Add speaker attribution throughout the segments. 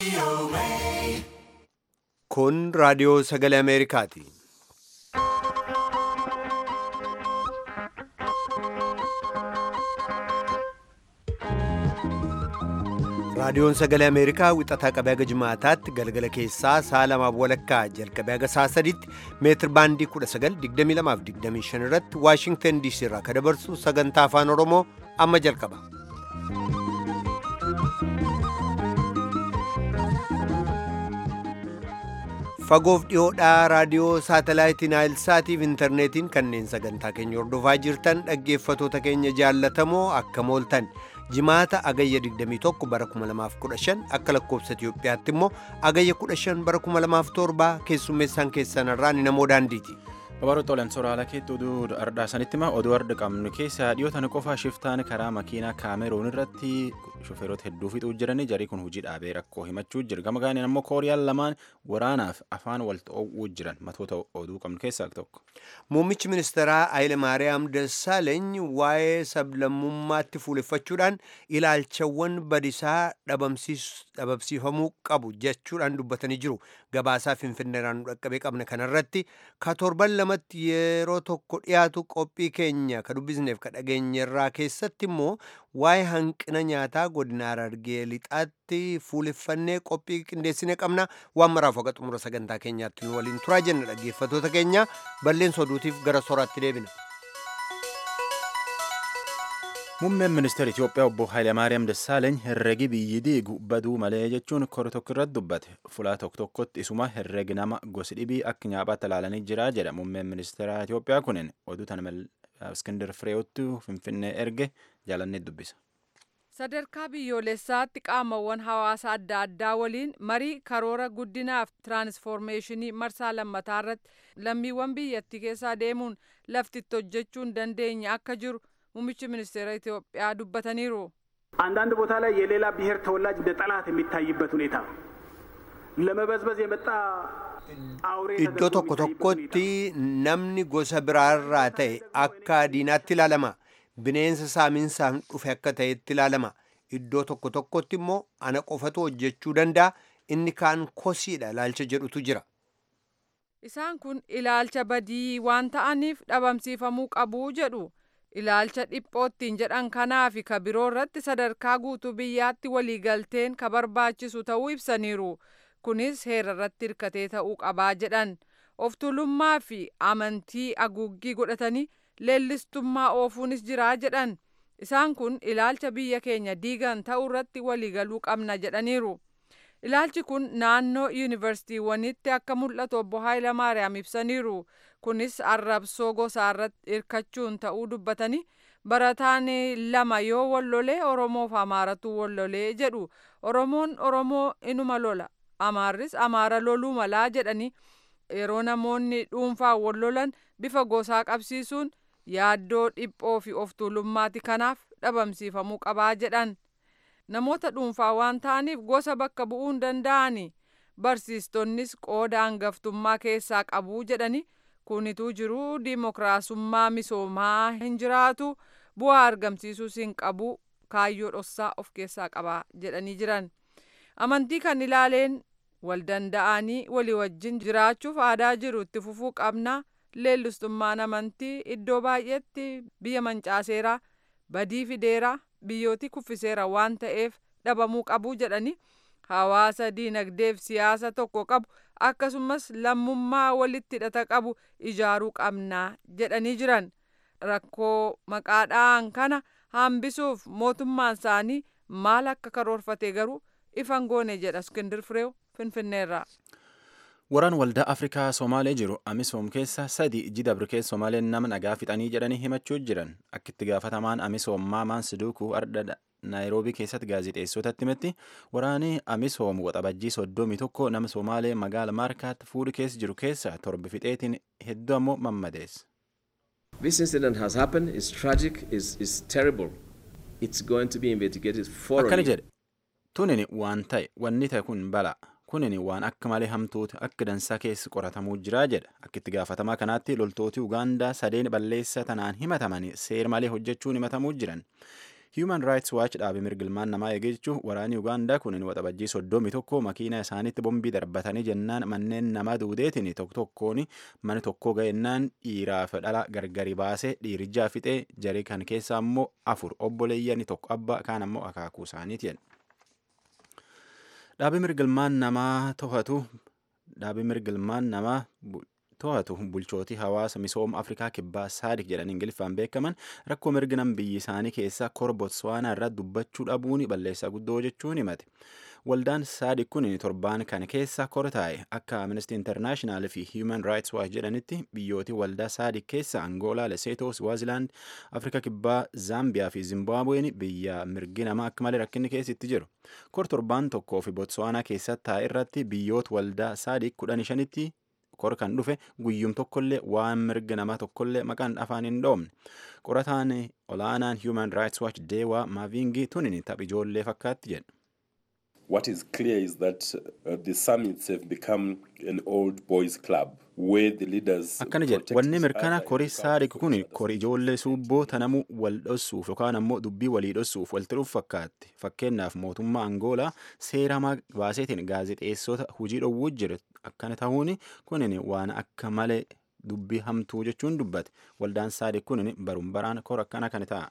Speaker 1: Kun raadiyoo sagalee Ameerikaati. Raadiyoon sagalee Ameerikaa wixataa qabee haga jimaataatti galgala keessaa sa'a lamaaf walakkaa jalqabee haga sa'a sadiitti meetir baandii 1922 irratti Waashingtan DC irraa kan dabarsu sagantaa afaan Oromoo amma jalqaba. Fagoof dhiyoodhaa raadiyoo saatalaayitii Naayilsaatiif intarneetiin kanneen sagantaa keenya hordofaa jirtan dhaggeeffatoota keenya jaallatamoo akka mooltan. jimaata agayya 21 bara 2015 akka lakkoobsa Itiyoophiyaatti immoo agayya 15 bara 2007 keessummeessaan keessan irraa ni namoo daandiiti.
Speaker 2: Babaroo Xoolan soraala keetti oduu ardhaasanitti hima oduu arda qabnu keessaa dhiyootan qofa shiftaan karaa makiinaa kaameroon irratti shofeerota hedduu fixuu jiranii jarii kun hojii dhaabee rakkoo himachuu jira gama gaaniin ammoo kooriyaan lamaan waraanaaf afaan wal ta'uu jiran matoota oduu qabnu keessaa tokko.
Speaker 1: Muummichi ministeeraa Hayile Maariyaam Dassaaleeny waa'ee sablammummaatti fuuleffachuudhaan ilaalchawwan badisaa dhabamsiifamuu qabu jechuudhaan dubbatanii jiru. Gabaasaa Finfinneeraan nu dhaqqabee qabna kanarratti ka torban lamatti yeroo tokko dhiyaatu qophii keenya ka dubbisneef ka dhageenyerraa keessatti immoo waa'ee hanqina nyaataa godina Harargee lixaatti fuuleffannee qophii qindeessine qabna waan maraaf waqa xumura sagantaa keenyaatti nu waliin turaa jenna dhaggeeffatoota keenya balleessa oduutiif gara soraatti deebina.
Speaker 2: Muummeen ministeera Itoophiyaa obbo Hayilemaariyaam Dassaaleeny herregi biyyi diigu baduu malee jechuun kora tokko irratti dubbate. Fulaa tokko tokkotti isuma herregi nama gosi dhibii akka nyaapaatti ilaalanii jira jedha muummeen ministeera Itoophiyaa kunin oduu tana Iskindar Fireewotti Finfinnee erge jaalannee dubbisa.
Speaker 3: Sadarkaa biyyoolessaatti qaamawwan hawaasa adda addaa waliin marii karoora guddinaaf tiraansfoormeeshinii marsaa lammataa irratti lammiiwwan biyyattii keessaa deemuun lafti itti hojjechuu hin dandeenye akka jiru ሙምች ሚኒስቴር ኢትዮጵያ ዱበተኒሩ
Speaker 4: አንዳንድ ቦታ ላይ የሌላ ብሔር ተወላጅ እንደ ጠላት የሚታይበት ሁኔታ ለመበዝበዝ የመጣ
Speaker 1: Iddoo tokko tokkotti namni gosa biraarraa ta'e akka diinaatti ilaalama. Bineensa saaminsaan dhufe akka ta'etti ilaalama. Iddoo tokko tokkotti immoo ana qofatu hojjechuu danda'a. Inni kaan kosiidha ilaalcha jedhutu jira.
Speaker 3: Isaan kun ilaalcha badii waan ta'aniif dhabamsiifamuu qabu jedhu. ilaalcha dhiphoottiin jedhan kanaa fi ka biroo irratti sadarkaa guutuu biyyaatti waliigalteen ka barbaachisu ta'uu ibsaniiru kunis heera irratti hirkatee ta'uu qabaa jedhan of tuulummaa fi amantii aguuggii godhatanii leellistummaa oofuunis jiraa jedhan isaan kun ilaalcha biyya keenya diigan ta'uu irratti waliigaluu qabna jedhaniiru ilaalchi kun naannoo yuunivarsiitiiwwanitti akka mul'atu obbo Haayilamaariyaam ibsaniiru. kunis arrabsoo gosaa irratti hirkachuun ta'uu dubbatanii barataan lama yoo wallolee oromoof amaaratu wallolee jedhu oromoon oromoo inuma lola amaarris amaara loluu malaa jedhanii yeroo namoonni dhuunfaan wallolan bifa gosaa qabsiisuun yaaddoo dhiphoo fi of tuulummaati kanaaf dhabamsiifamuu qabaa jedhan namoota dhuunfaa waan ta'aniif gosa bakka bu'uu hin danda'ani barsiistonnis qooda hangaftummaa keessaa qabuu jedhanii kunituu jiruu diimokiraasummaa misoomaa hin jiraatu bu'aa argamsiisuus hin qabu kaayyoo dhossaa of keessaa qaba jedhanii jiran amantii kan ilaaleen wal danda'anii walii wajjin jiraachuuf aadaa jiru itti fufuu qabna leellistummaan amantii iddoo baay'eetti biyya mancaaseera badii fideera biyyootii kuffiseera waan ta'eef dhabamuu qabu jedhanii hawaasa diinagdeef siyaasa tokko qabu akkasumas lammummaa walitti hidhata qabu ijaaruu qabna jedhanii jiran rakkoo maqaadhaan kana hambisuuf mootummaan isaanii maal akka karoorfate garuu ifan goone jedha iskindir fireew finfinneerraa.
Speaker 2: Waraan waldaa Afrikaa Somaalee jiru Amisoom keessa sadi jidabri keessa Somaaleen nama nagaa fixanii jedhanii himachuu jiran akka itti gaafatamaan Amisoom Maamaan Siduukuu arda naayiroobii keessatti gaazexeessotatti himetti waraanii Amisoom waxabajjii soddomii tokko nama Somaalee magaala Maarkaatti fuudhi keessa jiru keessa torbi fixeetiin hedduu ammoo mammadeessa.
Speaker 5: This incident has happened. It's tragic. It's, it's terrible. It's going to be investigated
Speaker 2: Akkana
Speaker 5: thoroughly.
Speaker 2: jedhe tunin waan ta'e wanni ta'e kun bala kunin waan akka malee hamtuuti akka dansaa keessa qoratamuu jira jedha akka itti gaafatamaa kanaatti loltooti Ugaandaa sadeen balleessa tanaan himatamanii seer malee hojjechuun himatamuu jiran Human Rights Watch dhaabe mirgilmaan namaa eegee jechuun waraanni Ugaandaa kun waxabajjii soddomi tokko makiina isaaniitti bombii darbatanii jennaan manneen nama duudeetiin tokko tokkoon mana tokko ga'ennaan dhiiraaf dhala gargari baasee dhiirichaa fixee jarii kan keessaa immoo afur obboleeyyanii tokko abbaa kaan ammoo akaakuu isaaniiti. Dhaabi mirgilmaan namaa to'atu dhaabi mirgilmaan namaa to'atu bulchootii hawaasa misooma afrikaa kibbaa saadik jedhan ingiliffaan beekaman rakkoo mirginam biyyi isaanii keessaa kora botswaanaa irraa dubbachuu dhabuun balleessaa guddoo jechuun himate. Waldaan saadik kun torbaan kana keessa kora taa'e akka Amnesty International fi Human Rights Watch jedhanitti biyyootii waldaa saadik keessa Angoolaa, Leseetoo, Swaziland, Afrika kibbaa, Zaambiyaa fi Zimbaabuween biyya mirgi namaa akka malee rakkinni keessatti jiru. Kor torbaan tokkoo fi Botswaanaa keessatti taa'e irratti biyyoota waldaa saadik kudhan shanitti kor kan dhufe guyyum tokkollee waan mirga namaa tokkollee maqaan afaan hin dhoomne qorataan olaanaan human rights watch deewaa maaviingii tunin taph ijoollee fakkaatti jedha.
Speaker 6: What is clear is that uh, the summits have become an old boys club where the leaders
Speaker 2: akkana jedha wanni mirkana kori saadik kun kori ijoollee suubboo tanamuu wal dhossuuf yookaan ammoo dubbii walii dhossuuf walitti dhufu fakkaatti fakkeenyaaf mootummaa angoolaa seera baaseetiin gaazexeessota hujii dhowwuu jiru akkana ta'uun kunin waan akka malee dubbii hamtuu jechuun dubbate waldaan saadik kunin baruun baraan kor akkana kan ta'a.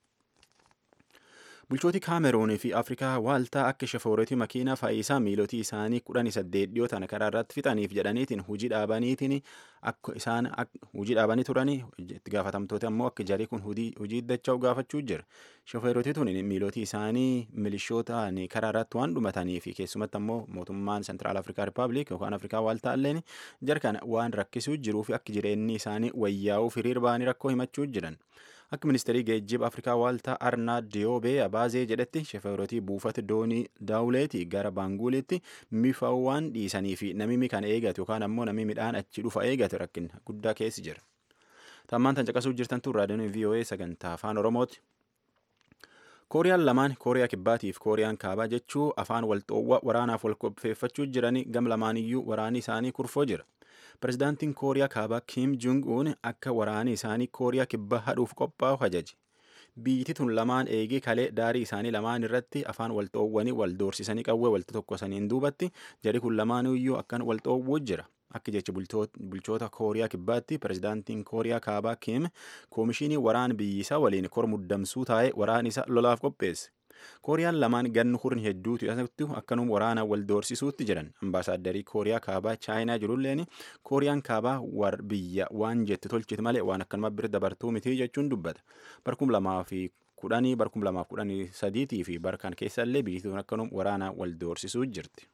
Speaker 2: Bulchooti Kaameruunii fi Afrikaa waaltaa akka shafooretii makiinaa faayisaa miilotii isaanii kudhanii saddeet dhiyoo tana karaa irratti fixaniif jedhaniitiin hujii dhaabaniitiin akka isaan hujii dhaabanii turanii itti gaafatamtoota ammoo akka jarii kun hujii dacha'u gaafachuu jira. Shofeerotii tun miilotii isaanii milishootaan karaa irratti waan dhumatanii fi keessumatti ammoo mootummaan Sentiraal Afrikaa Rippaabilik yookaan Afrikaa waaltaa illeen jarkana waan rakkisuu jiruu fi akka jireenyi isaanii wayyaa'uuf hiriir ba'anii rakkoo himachuu jiran. Akka ministeerii geejjiba Afrikaa waaltaa Arnaa Diyoobee Abaazee jedhetti shofeerotii buufata doonii daawuleetii gara Baanguulitti mifaawwan dhiisanii fi namimi kan eegatu yookaan ammoo namni midhaan achi dhufa eegatu rakkina guddaa keessi jira. Tammaan tan caqasuu jirtan tun raadiyoon VOA sagantaa afaan Oromooti. Kooriyaan lamaan Kooriyaa Kibbaatii fi Kooriyaan Kaabaa jechuu afaan walxoowwa waraanaaf wal qopheeffachuu jiranii gam lamaaniyyuu waraanni isaanii kurfoo jira. Pirezidaantiin Kooriyaa Kaabaa Kim Jong-un akka waraanni isaanii Kooriyaa Kibbaa hadhuuf qophaa'u ajaje. Biyyi tun lamaan eegee kalee daarii isaanii lamaan irratti afaan walxoowwanii wal doorsisanii qawwee walta tokkosaniin duubatti jari kun lamaaniyyuu akkan walxoowwuu jira. Akka jecha bulchoota Kooriyaa Kibbaatti pirezidaantiin Kooriyaa Kaabaa Kim koomishinii waraana biyyisaa waliin kor muddamsuu taa'ee waraana isa lolaaf qopheesse. Kooriyaan lamaan gannu hurni hedduutu irratti akkanuma waraana wal doorsisuutti jiran ambaasaaddarii Kooriyaa Kaabaa Chaayinaa jirulleen Kooriyaan Kaabaa war biyya waan jette tolchite malee waan akkanuma bira dabartuu miti jechuun dubbata. Barkum lamaa fi kudhanii barkum lamaaf kudhanii sadiitii fi barkan keessallee biyyattiin akkanuma waraana wal doorsisuu jirti.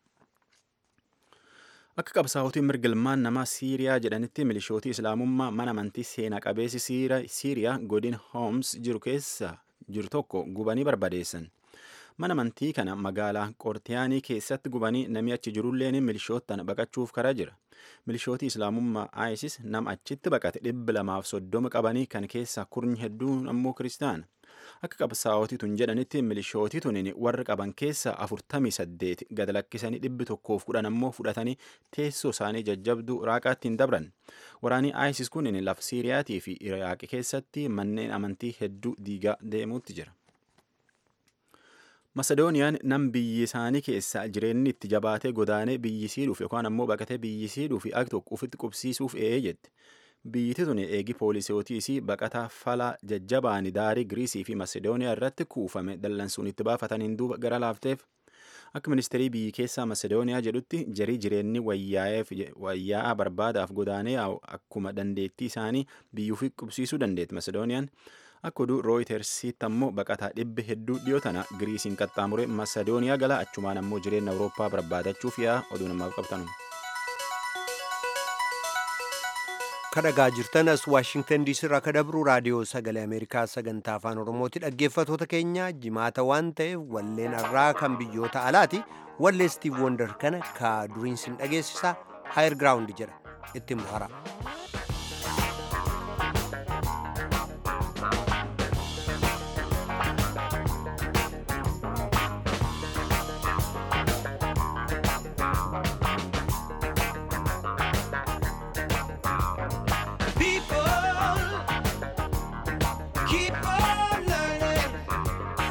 Speaker 2: Akka qabsaa'otiin mirgilmaan namaa Siiriyaa jedhanitti milishootii Islaamummaa mana amantii seenaa qabeessi Siiriyaa godin Hooms jiru keessa jiru tokko gubanii barbadeessan. Mana amantii kana magaalaa Qortiyaanii keessatti gubanii namni achi jirulleen milishoottan baqachuuf karaa jira. Milishootii Islaamummaa ISIS nama achitti baqate dhibba lamaaf soddoma qabanii kan keessaa kurni hedduun ammoo kiristaana. Akka qabsaa'otii tun jedhanitti milishootii tunin warra qaban keessaa afurtamii saddeet gad lakkisanii dhibbi tokkoof kudhan ammoo fudhatanii teessoo isaanii jajjabduu Iraaqaatti hin dabran. Waraanii ISIS kunin lafa Siiriyaatii fi Iraaqi keessatti manneen amantii hedduu diigaa deemuutti jira. Masedooniyaan nam biyyi isaanii keessa jireenyi itti jabaatee godaanee biyyisii dhuuf yookaan ammoo baqatee biyyisii dhuuf ak tokko ofitti qubsiisuuf ee'ee jette. Biyyiti tun eegi poolisootiisii baqataa falaa jajjabaani daarii Giriisii fi Masedooniyaa irratti kuufame dallansuun itti baafataniin duuba gara laafteef. Akka ministeerii biyyi keessaa Masedooniyaa jedhutti jarii jireenyi wayyaa'aa barbaadaaf godaanee akkuma dandeettii isaanii biyyuuf qubsiisuu dandeetti Masedooniyaan. Akka oduu rooyitersiitti ammoo baqataa dhibbi hedduu dhiyoo tana Giriisiin qaxxaamure Masedooniyaa gala achumaan ammoo jireenya Awurooppaa barbaadachuuf yaa oduu namaaf qabtanu.
Speaker 1: kadhagaa jirtan as waashingtan diisii irraa kadabru raadiyoo sagalee ameerikaa sagantaa afaan oromooti dhaggeeffatoota keenya jimaata waan ta'eef walleen irraa kan biyyoota alaati wallee stiiv wondar kana ka duriinsin dhageessisa haayir giraawundi jedha itti muhara.
Speaker 7: People keep on learning.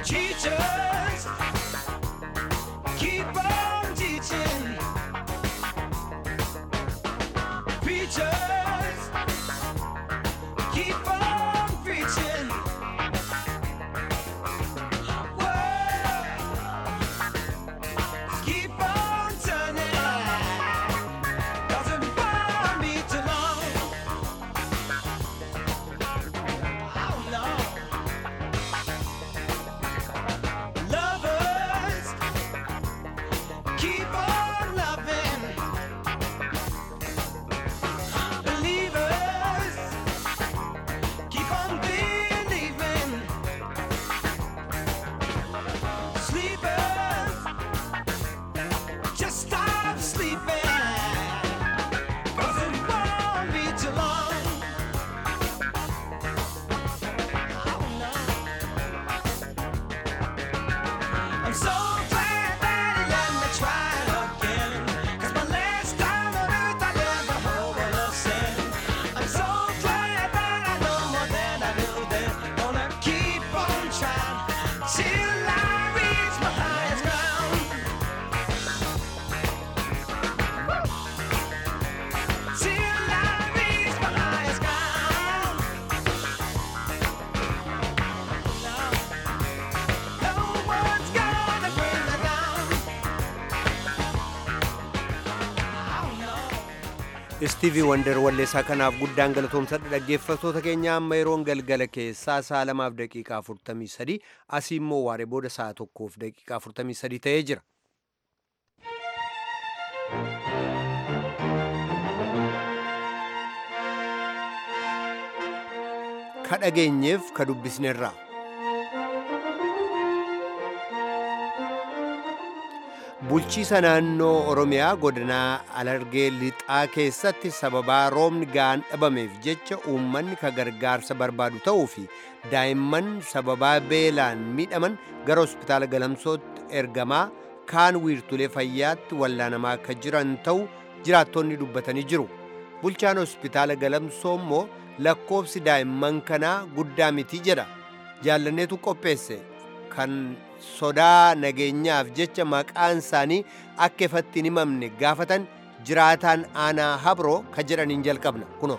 Speaker 7: Teachers, keep on teaching. Preachers, keep on preaching. Words, keep on turning. Doesn't bother me too long. Oh no. Lovers, keep on loving. Believers, keep on believing. Sleepers, just stop sleeping. Cause it won't be too long. Oh no. I'm so glad that he let me try again. 'Cause my last time on earth I never hope of sin. I'm so glad that I know more than I knew then. Gonna keep on trying till I reach my highest ground. Till I reach my highest ground. No one's gonna bring me down. Oh no.
Speaker 1: istiivii wandar walleessaa kanaaf guddaan galatoomsadha dhaggeeffattoota keenya amma yeroon galgala keessaa sa'a lamaaf daqiiqaa 43 asii immoo waaree booda sa'a tokkoof daqiiqaa 43 ta'ee jira ka dhageenyeef ka dubbisnerraa bulchiisa naannoo oromiyaa godinaa alargee lixaa keessatti sababaa roobni ga'aan dhabameef jecha uummanni ka gargaarsa barbaadu ta'uu fi daa'imman sababaa beelaan miidhaman gara hospitaala galamsootti ergamaa kaan wiirtulee fayyaatti wallaanamaa akka jiran ta'u jiraattonni dubbatanii jiru bulchaan hospitaala galamsoo immoo lakkoofsi daa'imman kanaa guddaa miti jedha jaallanneetu qopheesse kan sodaa nageenyaaf jecha maqaan isaanii akka ifatti hin himamne gaafatan jiraataan aanaa habroo ka jedhaniin jalqabna kuno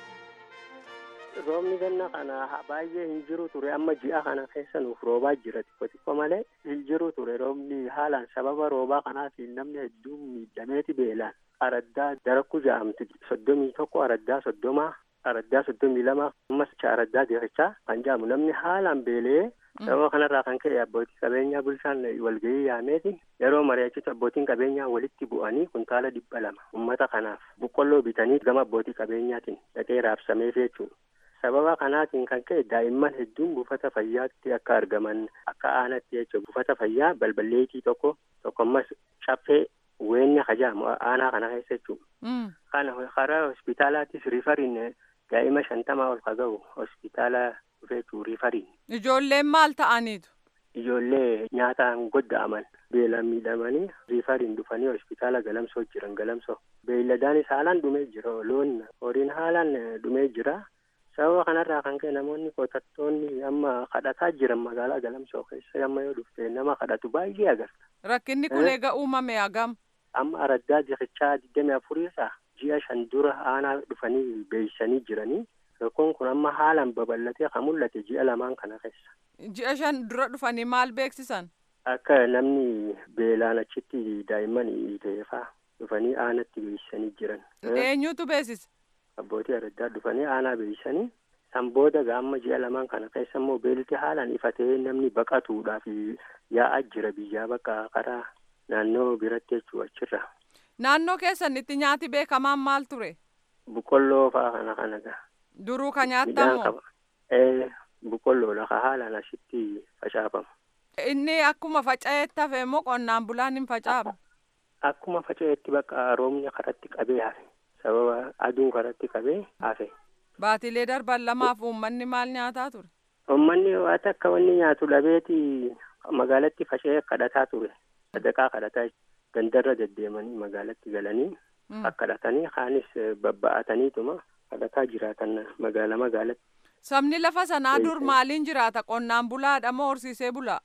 Speaker 8: roobni ganna kana baay'ee hin jiru ture amma ji'a kana keessa nuuf roobaa jira xiqqo xiqqo malee hin jiru ture roobni haalaan sababa roobaa kanaatiin namni hedduun miidhameeti beelaan araddaa darakku ja'amti soddomii tokko araddaa soddomaa araddaa soddomii lama ammas araddaa dirichaa kan ja'amu namni haalaan beelee sababa kanarraa kan ka'e abbootii qabeenyaa bulchaan walgahii yaameeti yeroo mari'achitu abbootiin qabeenyaa walitti bu'anii kuntaala dhibba lama ummata kanaaf boqqolloo bitanii gama abbootii qabeenyaatiin dhaqee raabsameef jechuudha. sababa kanaatiin kan ka'e daa'imman hedduun buufata fayyaatti akka argaman akka aanatti jechuudha buufata fayyaa balballeetii tokko tokko ammas caffee weenya kajaamu aanaa kana keessa jechuudha. kana karaa hospitaalaattis rifariin daa'ima shantamaa ol ka ga'u hospitaala dhufeetu rifariin.
Speaker 3: Ijoolleen maal ta'aniitu?
Speaker 8: Ijoollee nyaataan godda'aman beelaan miidhamanii rifariin dhufanii hospitaala galamsoo jiran galamsoo. Beeyladaanis haalaan dhumee jira loon horiin haalaan dhumee jira. sababa kanarraa kan ka'e namoonni qotattoonni amma kadhataa jiran magaalaa galamsoo keessa amma yoo dhufte nama kadhatu baay'ee agarta.
Speaker 3: Rakkinni kun eega uumame hagam?
Speaker 8: Amma araddaa dirichaa digdami afuriirraa ji'a shan dura aanaa dhufanii beeksisanii jiranii rakkoon kun amma haalaan babal'atee kan mul'ate ji'a lamaan kana keessa.
Speaker 3: Ji'a shan dura dhufanii maal beeksisan?
Speaker 8: Akka namni beelaan achitti daa'imman hiiteefaa dhufanii aanatti beeksisanii jiran.
Speaker 3: Eenyutu beeksise?
Speaker 8: abbootii araddaa dhufanii aanaa beeksisanii san booda gaamma ji'a lamaan kana keessa immoo beelti haalaan ifatee namni baqatuudhaaf yaa'aa jira biyyaa bakka karaa naannoo biratti jechuu achirra.
Speaker 3: Naannoo keessan itti nyaati beekamaan maal ture?
Speaker 8: Boqqolloo fa'aa kana kanadha.
Speaker 3: Duruu ka nyaattamu?
Speaker 8: Ee boqqolloodha ka haalaan asitti facaafamu.
Speaker 3: Inni akkuma faca'eetti hafe immoo qonnaan bulaan hin facaafa?
Speaker 8: Akkuma faca'eetti bakka roobni karatti qabee hafe. sababa aduun karatti qabee hafe.
Speaker 3: Baatilee darban lamaaf uummanni maal nyaataa ture?
Speaker 8: Uummanni waan akka wanni nyaatu dhabeeti magaalatti faca'ee kadhataa ture. Sadaqaa kadhataa gandarra deddeemanii magaalatti galanii kadhatanii kaanis babba'ataniituma kadhataa jiraatan magaala magaalatti.
Speaker 3: Sabni lafa sanaa dur maaliin jiraata qonnaan bulaadha moo horsiisee bulaa?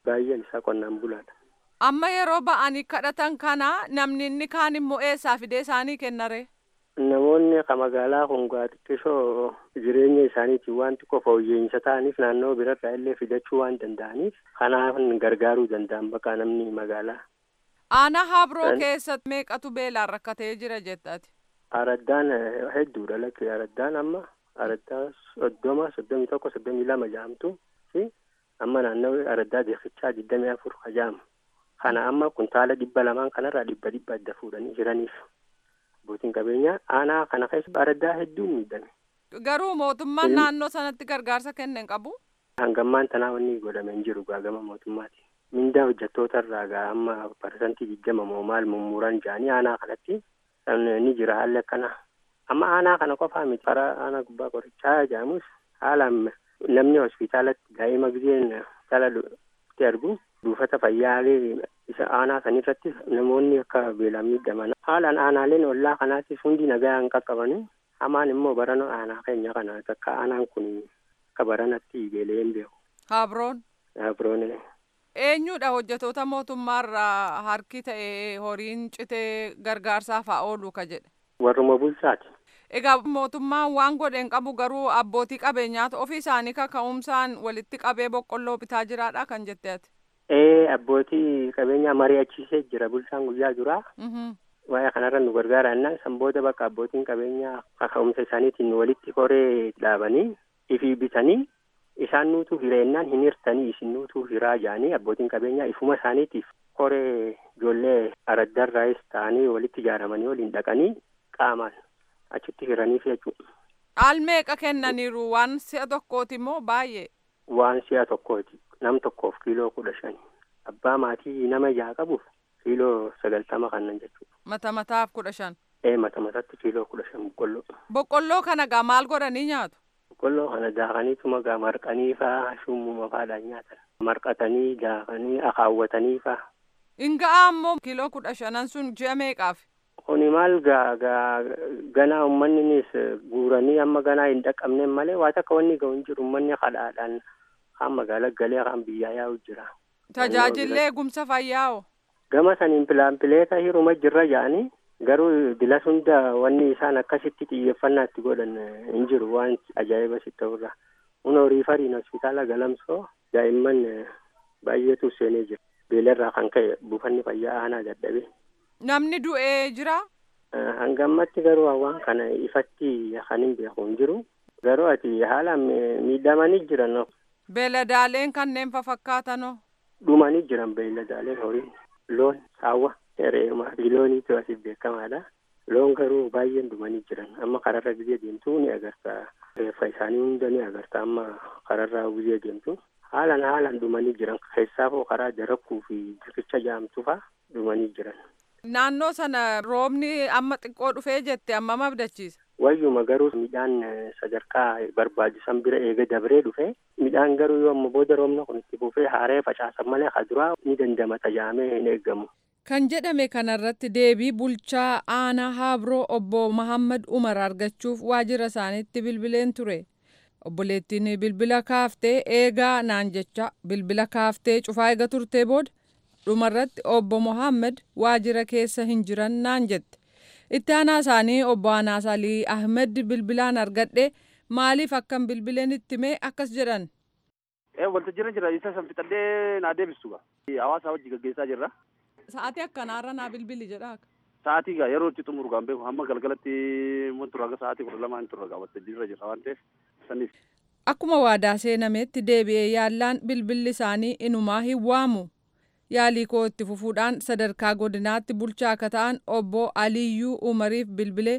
Speaker 8: baay'een isaa qonnaan bulaadha.
Speaker 3: Amma yeroo ba'anii kadhatan kana namni inni kaan immoo eessaa fidee isaanii kennare?
Speaker 8: Namoonni ka magaalaa kun xiqqisoo jireenya isaaniitiin waan xiqqoo fooyya'insa ta'aniif naannoo birarraa illee fidachuu waan danda'aniif kanaaf gargaaruu danda'an bakka namni magaalaa.
Speaker 3: Aanaa Habroo
Speaker 8: Kan-
Speaker 3: keessatti meeqatu beelaan rakkatee jira jettati?
Speaker 8: Araddaan eh, hedduudha lakki araddaan amma araddaa soddoma soddomii tokko soddomii lama jaamtu fi amma naannawii araddaa deekichaa digdamii afur hajaamu. Kana amma kuntaala dhibba lamaan kanarraa dhibba dhibba adda fuudhanii jiraniif. Abbootiin qabeenyaa aanaa kana keessa araddaa hedduun miidhame.
Speaker 3: Garuu mootummaan
Speaker 8: Ilmi-
Speaker 3: naannoo sanatti gargaarsa kenne hin qabu?
Speaker 8: Hangammaan tanaa wanni godhame hin jiru gaagama mootummaati. Mindaa hojjettoota irraa gaa amma parsantii digdama moo maal mummuran jedhanii aanaa kanatti kan ni jira haalli akkana. Amma aanaa kana qofaa miti karaa aanaa gubbaa qorichaa jedhamus haalaan namni hospitaalatti daa'ima gizeen hospitaala itti argu buufata fayyaalee isa aanaa sanirratti namoonni akka beelaan miidhaman haalaan aanaaleen ollaa kanaattis hundi nagaa hin qaqqabani hamaan immoo barana aanaa keenya kana akka aanaan kun akka baranatti beelee hin beeku.
Speaker 3: Habroon.
Speaker 8: Abroon
Speaker 3: Eenyudha hojjetoota mootummaarraa harki ta'e horiin citee gargaarsaaf haa oolu ka jedhe?
Speaker 8: warruma bulchaati.
Speaker 3: Egaa mootummaan waan godhe hin qabu garuu abbootii qabeenyaatu ofii isaanii kaka'umsaan walitti qabee boqqolloo bitaa jiraadha kan jette ati.
Speaker 8: Ee abbootii qabeenyaa mari'achiisee jira bulchaan guyyaa duraa.
Speaker 3: Mhm.
Speaker 8: Waa'ee kanarra nu gargaara jennaan san booda bakka abbootiin qabeenyaa kaka'umsa isaaniitiin walitti koree dhaabanii ifii bitanii isaan nuutuu hireennaan hin hirtanii isin nuutuu hiraa jedhanii abbootiin qabeenyaa ifuma isaaniitiif koree ijoollee araddarraayis ta'anii walitti ijaaramanii waliin dhaqanii qaamaan achitti hiraniif jechuudha.
Speaker 3: Dhaal meeqa kennaniiru waan si'a tokkooti moo baay'ee?
Speaker 8: Waan si'a tokkooti. Nam tokkoof kiiloo kudha shani. Abbaa maatii nama jaha qabuuf kiiloo sagaltama kannan jechuudha.
Speaker 3: Mata mataaf kudha shan.
Speaker 8: Ee mata matatti kiiloo kudha shan boqqolloo.
Speaker 3: Boqqolloo kana gaa maal godhanii nyaatu?
Speaker 8: Boqqolloo kana daakaniituma gaa marqanii faa shummuma faadhaan nyaatan. Marqatanii daakanii akaawwatanii faa.
Speaker 3: Inga'aa ammoo kiiloo kudha shanan sun ji'a meeqaaf?
Speaker 8: Kuni maal gaa gaa ganaa uummanninis guuranii amma ganaa hin dhaqqabneen malee waa takka wanni ga'u hin jiru uummanni kadhaadhaan kaan magaalaa galee kaan biyyaa yaa'u jira.
Speaker 3: Tajaajilli eegumsa fayyaa'oo?
Speaker 8: Gama saniin pilaanpileeta hiruma jirra jedhanii garuu bilas hunda wanni isaan akkasitti xiyyeeffannaa itti godhan eh, hin jiru waan ajaa'iba sitti ta'urra. Kun horii fariin hospitaala galamsoo daa'imman eh, baay'eetu seenee jira. Beelarraa kan ka'e buufanni fayyaa aanaa dadhabe.
Speaker 3: Namni du'ee jira?
Speaker 8: Eh, Hanga ammatti garuu waan kana ifatti kan hin beeku hin jiru. Garuu ati haalaan mi- miidhamanii jiran
Speaker 3: Beeladaaleen kanneen fafakkaatanoo?
Speaker 8: dhumanii jiran beeyladaaleen horiin loon saawwa re'eema looniitu asiif beekamaadha loon garuu baay'een dhumanii jiran amma kararra gizee deemtu ni agarta reeffa isaanii hunda ni agarta amma kararra gizee deemtu haalan haalan dhumanii jiran keessaafoo karaa darakkuu fi riqicha jaamtu faa dhumanii jiran
Speaker 3: Naannoo sana roobni amma xiqqoo dhufee jette amma abdachiisa.
Speaker 8: wayyuma garuu midhaan eh, sadarkaa barbaachisan bira eega dabree dhufe midhaan garuu yoo amma booda roobna kun itti fufee haaree facaasan malee kaduraa ni dandamata jaamee hin eeggamu.
Speaker 3: Kan jedhame kanarratti deebii bulchaa aanaa Habroo obbo Mahammad Umar argachuuf waajjira isaaniitti bilbileen ture. Obboleettiin bilbila kaaftee eegaa naan jecha bilbila kaaftee cufaa eega turtee booda dhumarratti obbo Mohaammed waajjira keessa hin jiran naan jette. Itti aanaa isaanii obbo Anaas Alii Ahmed bilbilaan argadhe maaliif akkan bilbileen itti mee akkas jedhan.
Speaker 9: waltajjiirra jira isa san fixadhee naa deebistu gaa hawaasa wajji gaggeessaa jirra
Speaker 3: Sa'aatii akkanaarra naa bilbili jedhaa.
Speaker 9: sa'aatii gaa yeroo itti xumuru gaa beeku hamma galgalatti mun turra gaa sa'aatii kudha lamaa hin turra gaa waltajjiirra jira waan ta'eef saniif
Speaker 3: Akkuma waadaa seenameetti deebi'ee yaallaan bilbilli isaanii inumaa hin waamu. Yaalii koo itti fufuudhaan sadarkaa godinaatti bulchaa akka ta'an obbo Aliyyuu Umariif bilbilee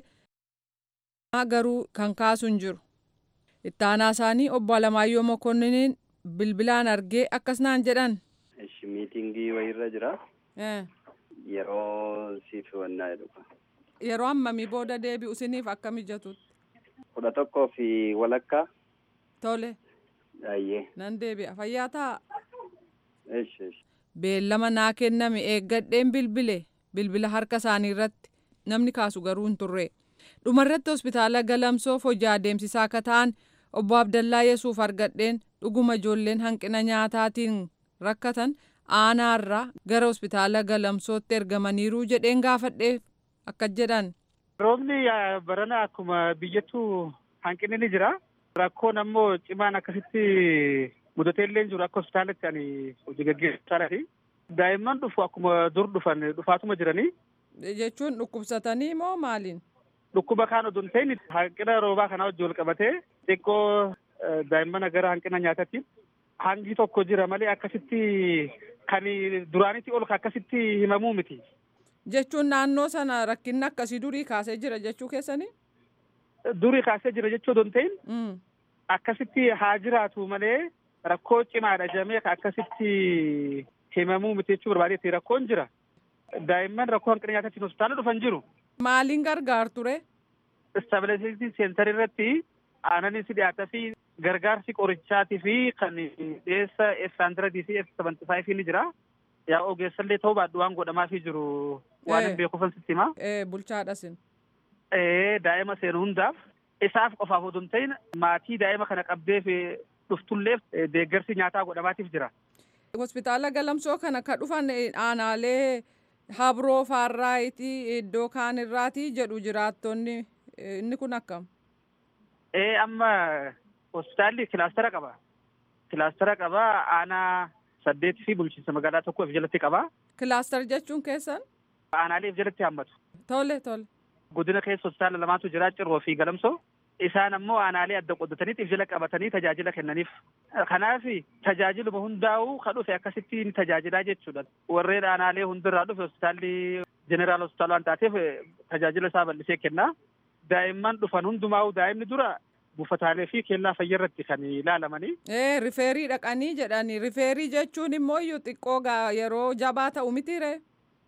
Speaker 3: garuu kan kaasu hin jiru. Itti aanaa isaanii obbo Alamaayyoo Mokonniniin bilbilaan argee akkas naan jedhan.
Speaker 10: Ishi miitingii wayirra jira.
Speaker 3: Eh,
Speaker 10: Yeroo siif wannaa jedhu.
Speaker 3: Yeroo ammamii booda deebi'u isiniif akka mijatutti.
Speaker 10: Kudha tokkoo fi walakkaa.
Speaker 3: Tole
Speaker 10: Ayyee.
Speaker 3: nan deebi'a fayyaa ta'a.
Speaker 10: Ishi ishi.
Speaker 3: Beellama naa kenname eeggadheen bilbile bilbila harka isaanii irratti namni kaasu garuu hin turre. Dhumarratti hospitaala galamsoof hojii adeemsisaa akka ta'an obbo Abdallaa Yesuuf argadheen dhuguma ijoolleen hanqina nyaataatiin rakkatan aanaarraa gara hospitaala galamsootti ergamaniiru jedheen gaafadheef akkas jedhan.
Speaker 11: Roobni barana akkuma biyyattuu hanqinni ni jira. Rakkoon ammoo cimaan akkasitti mudatee illee jiru akka hospitaalatti ani hojii gaggeessaadhaati. Daa'imman dhufu akkuma dur dhufan dhufaatuma jiranii.
Speaker 3: Jechuun dhukkubsatanii moo maaliin?
Speaker 11: Dhukkuba kaan odoo hin ta'in hanqina roobaa kanaa wajjin wal qabatee xiqqoo daa'imman gara hanqina nyaatatti hangi tokko jira malee akkasitti kan duraanitti ol akkasitti himamuu miti.
Speaker 3: Jechuun naannoo sana rakkinni akkasii durii kaasee jira jechuu keessanii?
Speaker 11: Durii kaasee jira jechuu odoo hin ta'in akkasitti haa jiraatu malee rakkoo cimaadha jedhamee akkasitti himamuu miti jechuu barbaadeetti rakkoon jira. Daa'imman rakkoo hanqina nyaatatti hospitaala dhufan jiru.
Speaker 3: Maaliin gargaar ture?
Speaker 11: Stabilizeetii seentar irratti aananis dhiyaataa fi gargaarsi qorichaatii fi kan dhiyeessa F100 fi F75 ni jira. Yaa ogeessallee ta'uu baadhu waan godhamaafii jiru waan hin beekuufan sitti himaa.
Speaker 3: Bulchaadhasin.
Speaker 11: Daa'ima seenu hundaaf isaaf qofaaf odoo hin ta'in maatii daa'ima kana qabdeef dhuftulleef deeggarsi nyaataa godhamaatiif jira.
Speaker 3: Hospitaala galamsoo kana ka dhufan aanaalee habroo faarraayitii iddoo kaan irraati jedhu jiraattonni inni kun akkam?
Speaker 11: Ee amma hospitaalli kilaastara qaba. Kilaastara qaba aanaa saddeetii fi bulchiinsa magaalaa tokko of jalatti qaba.
Speaker 3: Kilaastar jechuun keessan?
Speaker 11: Aanaalee of jalatti hammatu.
Speaker 3: Tole tole.
Speaker 11: Godina keessa hospitaala lamaatu jira cirroo fi galamsoo. Isaan ammoo aanaalee adda qoddataniif if jala qabatanii tajaajila kennaniif. Kanaaf tajaajiluma hundaa'uu kan dhufe akkasitti ni tajaajilaa jechuudha. Warreen aanaalee hundirraa dhufe hospitaalli jeneraal hospitaala waan taateef tajaajila isaa bal'isee kenna. Daa'imman dhufan hundumaa'uu daa'imni dura buufataalee fi kellaa fayyaa irratti kan ilaalamanii.
Speaker 3: Ee rifeerii dhaqanii jedhani rifeerii jechuun immoo iyyuu xiqqoo yeroo jabaa ta'u miti ree?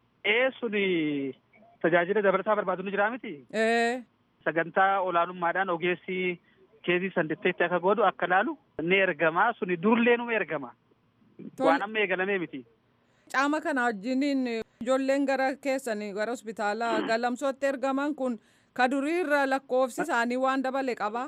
Speaker 11: Ee suni tajaajila dabalataa barbaadu ni jira miti.
Speaker 3: Ee.
Speaker 11: Sagantaa olaanummaadhaan ogeessi keezii sanditteetti akka godhu akka laalu ni ergama suni durlee numa ergama. Waan amma eegalamee miti.
Speaker 3: Caama kana wajjiniin ijoolleen gara keessanii gara hospitaala galamsootti ergaman kun ka duriirra lakkoofsi isaanii waan dabale qabaa?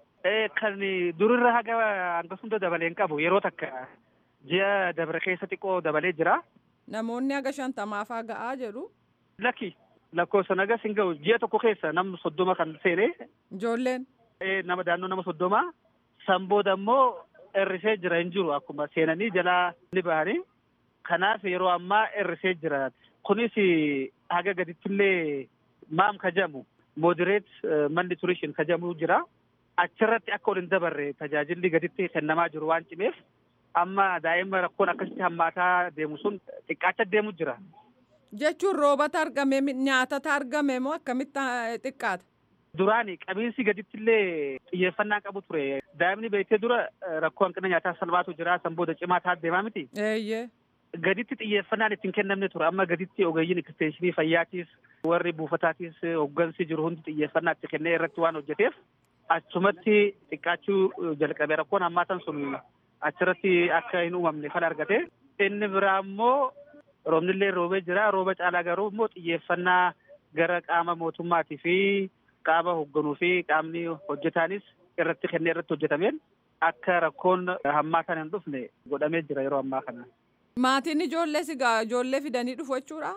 Speaker 11: Kan durirra haga hanga hunda dabalee hin qabu yeroo takka ji'a dabre keessa xiqqoo dabalee jira.
Speaker 3: Namoonni haga shantamaafaa ga'aa jedhu.
Speaker 11: Lakki lakkoofsa nagas hin ga'u ji'a tokko keessa nama soddoma kan seene.
Speaker 3: Ijoolleen.
Speaker 11: Nama daannoo nama soddoma. San booda immoo hir'isee jira hin jiru akkuma seenanii jalaa ni bahanii. Kanaaf yeroo ammaa hir'isee jira. Kunis haga gadittillee maam kajamu moderate malnutrition kajamu jira. Achirratti akka ol hin dabarre tajaajilli gaditti kennamaa jiru waan cimeef amma daa'ima rakkoon akkasitti hammaataa deemu sun xiqqaacha deemu jira.
Speaker 3: Jechuun roobata argame nyaatata argame moo akkamitti xiqqaata?
Speaker 11: Duraani qabiinsi gaditti illee xiyyeeffannaa qabu ture. Daa'imni beektee dura rakkoo hanqina nyaataa salphaatu jira san booda cimaa ta'a deemaa miti.
Speaker 3: Eeyyee.
Speaker 11: Gaditti xiyyeeffannaan ittiin kennamne ture amma gaditti ogeeyyiin eksteenshinii fayyaatiis warri buufataatiis hoggansi jiru hundi xiyyeeffannaa itti kennee irratti waan hojjeteef achumatti xiqqaachuu jalqabe rakkoon hammaatan sun achirratti akka hin uumamne fala argate inni biraa immoo roobnillee roobee jira rooba caalaa garuu immoo xiyyeeffannaa gara qaama mootummaatii fi qaama hoogganuu fi qaamni hojjetaanis irratti kennee irratti hojjetameen akka rakkoon hammaatan hin dhufne godhamee jira yeroo ammaa kana.
Speaker 3: Maatiin ijoollee sigaa ijoollee fidanii dhufu jechuudha?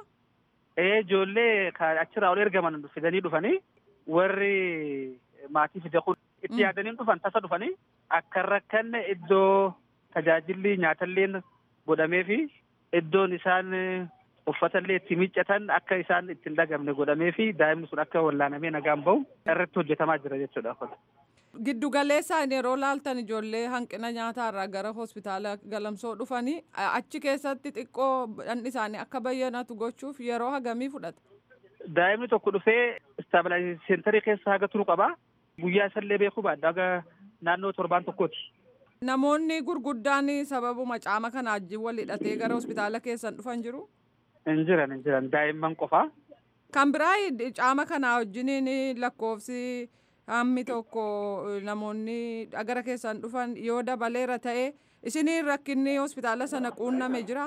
Speaker 11: Ee ijoollee achirraa ol ergaman fidanii dhufanii warri maatii fide kun itti yaadanii dhufan tasa dhufanii akka rakkanne iddoo tajaajilli nyaatallee godhamee fi iddoon isaan uffatallee itti miiccatan akka isaan ittiin dhagamne godhamee fi daa'imni sun akka wallaanamee nagaan bahu irratti hojjetamaa jira jechuudha.
Speaker 3: Giddu galeessaan yeroo laaltan ijoollee hanqina nyaataarraa gara hospitaala galamsoo dhufanii achi keessatti xiqqoo dhandhi isaanii akka bayyanatu gochuuf yeroo hagamii fudhata.
Speaker 11: Daa'imni tokko dhufee istaabilizaayizeeshinii seentarii keessa haga turu qaba. Guyyaa isallee beekuu baadha haga naannoo torbaan tokkooti.
Speaker 3: Namoonni gurguddaan sababuma caama kana wajjin wal hidhatee gara hospitaala keessan dhufan jiru?
Speaker 11: Hin jiran hin jiran daa'imman qofaa.
Speaker 3: Kan biraa caama kana wajjiniin lakkoofsi hammi tokko namoonni gara keessan dhufan yoo dabaleera ta'e isiniin rakkinni hospitaala sana quunname jira?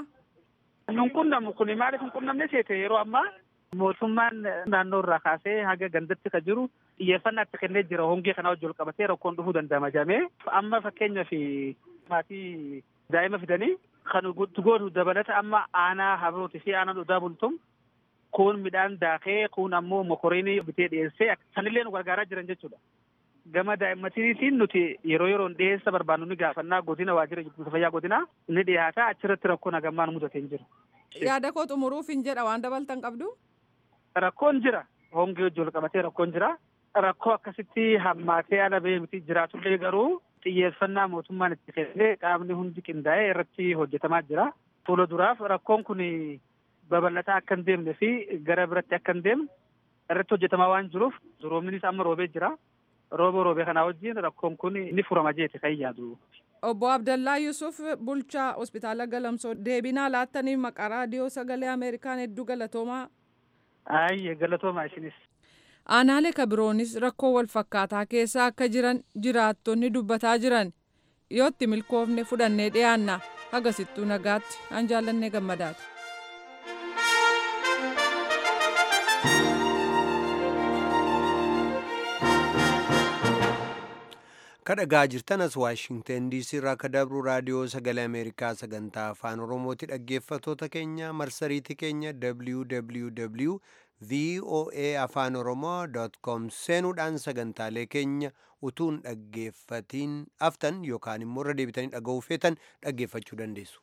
Speaker 11: Nun qunnamu kun maaliif hin qunnamne seete yeroo ammaa mootummaan naannoo irraa kaasee haga gandatti kan jiru xiyyeeffannaa itti kennee jira hongee kana wajjin qabatee rakkoon dhufuu danda'ama jedhamee amma fakkeenyaaf maatii daa'ima fidanii kan guutu gootu dabalata amma aanaa habrooti fi aanaa dhugaa bultum kun midhaan daakee kun ammoo mokoriinii bitee dhiyeessee sanillee nu gargaaraa jiran jechuudha. Gama daa'immaniitiin nuti yeroo yeroon dhiyeessa barbaannu ni gaafannaa godina waajjira eegumsa fayyaa godinaa ni dhiyaata achirratti rakkoo nagammaan mudatee hin jiru.
Speaker 3: Yaada koo xumuruuf hin jedha waan dabaltan qabdu.
Speaker 11: Rakkoon jira. Hongee wajjin wal qabatee rakkoon jira. Rakkoo akkasitti hammaatee ala bahee miti jiraatullee garuu xiyyeeffannaa mootummaan itti kennee qaamni hundi qindaa'ee irratti hojjetamaa jira. Fuula duraaf rakkoon kun babal'ataa akka hin deemne fi gara biratti akka hin deemne irratti hojjetamaa waan jiruuf roobnis amma roobee jira. Rooba roobee kanaa wajjin rakkoon kun ni furama jeeti kan yaadu.
Speaker 3: Obbo Abdallaa Yusuf bulchaa hospitaala Galamsoo deebinaa laattaniif maqaa raadiyoo sagalee Ameerikaan hedduu galatoomaa.
Speaker 11: Ayyee galatoomaa isinis.
Speaker 3: Aanaalee kabiroonis rakkoo wal fakkaataa keessa akka jiran jiraattonni dubbataa jiran yoo itti milkoofne fudhannee dhiyaanna hagasittuu nagaatti an jaallannee gammadaati.
Speaker 1: kadhagaa jirtanas waashingten diisii irraa akka dabru raadiyoo sagalee ameerikaa sagantaa afaan oromooti dhaggeeffatoota keenya marsariitii keenya www voa afaan oromoo com seenuudhaan sagantaalee keenya utuun dhaggeeffatiin aftan yookaan immoo irra deebitanii dhaga'uu feetan dhaggeeffachuu dandeessu.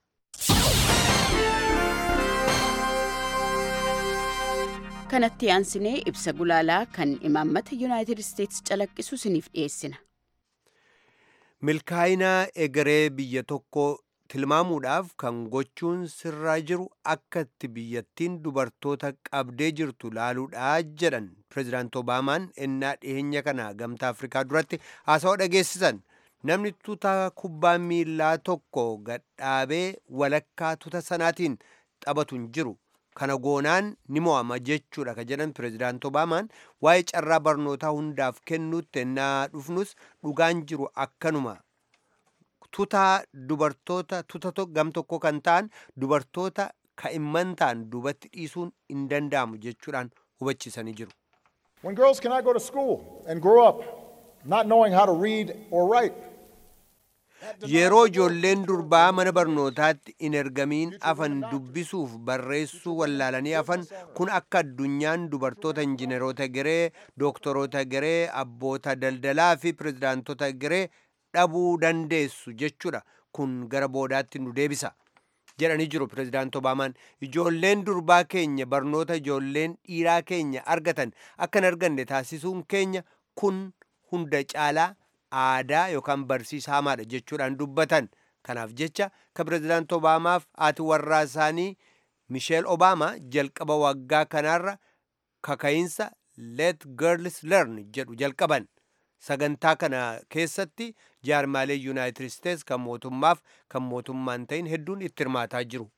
Speaker 12: kanatti aansinee ibsa gulaalaa kan imaammata yuunaayitid isteetsi calaqqisu isiniif dhiyeessina.
Speaker 1: milkaa'inaa egeree biyya tokko tilmaamuudhaaf kan gochuun sirraa jiru akka itti biyyattiin dubartoota qabdee jirtu laaluudha jedhan pirezidaant obaamaan ennaa dhiyeenya kana gamtaa afrikaa duratti haasawaa dhageessisan namni tuuta kubbaa miillaa tokko gadhaabee walakkaa tuuta sanaatiin taphatu hin jiru kana goonaan ni mo'ama jechuudha ka jedhan pirezidaant obaamaan waa'ee carraa barnootaa hundaaf kennuutti ennaa dhufnus dhugaan jiru akkanuma tutaa dubartoota tuta gam tokko kan ta'an dubartoota ka'imman ta'an duubatti dhiisuun hin danda'amu jechuudhaan hubachiisanii jiru.
Speaker 13: When girls cannot go to school and grow up not knowing how to read or write,
Speaker 1: yeroo ijoolleen durbaa mana barnootaatti hin ergamiin afan dubbisuuf barreessuu wallaalanii afan kun akka addunyaan dubartoota injineroota geree dooktoroota geree abboota daldalaa fi pirezidaantota geree dhabuu dandeessu jechuudha kun gara boodaatti nu deebisa jedhanii jiru pirezidaant obaamaan ijoolleen durbaa keenya barnoota ijoolleen dhiiraa keenya argatan akka hin arganne taasisuun keenya kun hunda caalaa aadaa yookaan barsiisa hamaadha jechuudhaan dubbatan kanaaf jecha ka pirezidaant obaamaaf haati warraa isaanii misheel obaamaa jalqaba waggaa kanaarra kaka'iinsa let girls learn jedhu jalqaban sagantaa kana keessatti jaarmaalee yuunaayitid isteets kan mootummaaf kan mootummaan ta'in hedduun itti hirmaataa jiru.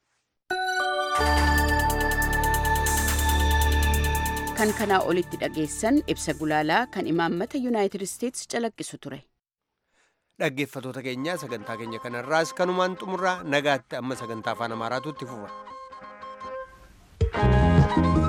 Speaker 12: kan kanaa olitti dhageessan ibsa gulaalaa kan imaammata yuunaayitid isteetsi calaqqisu ture.
Speaker 1: dhaggeeffatoota keenya sagantaa keenya kanarraas kanumaan xumurraa nagaatti amma sagantaa afaan amaaraatu itti fufa.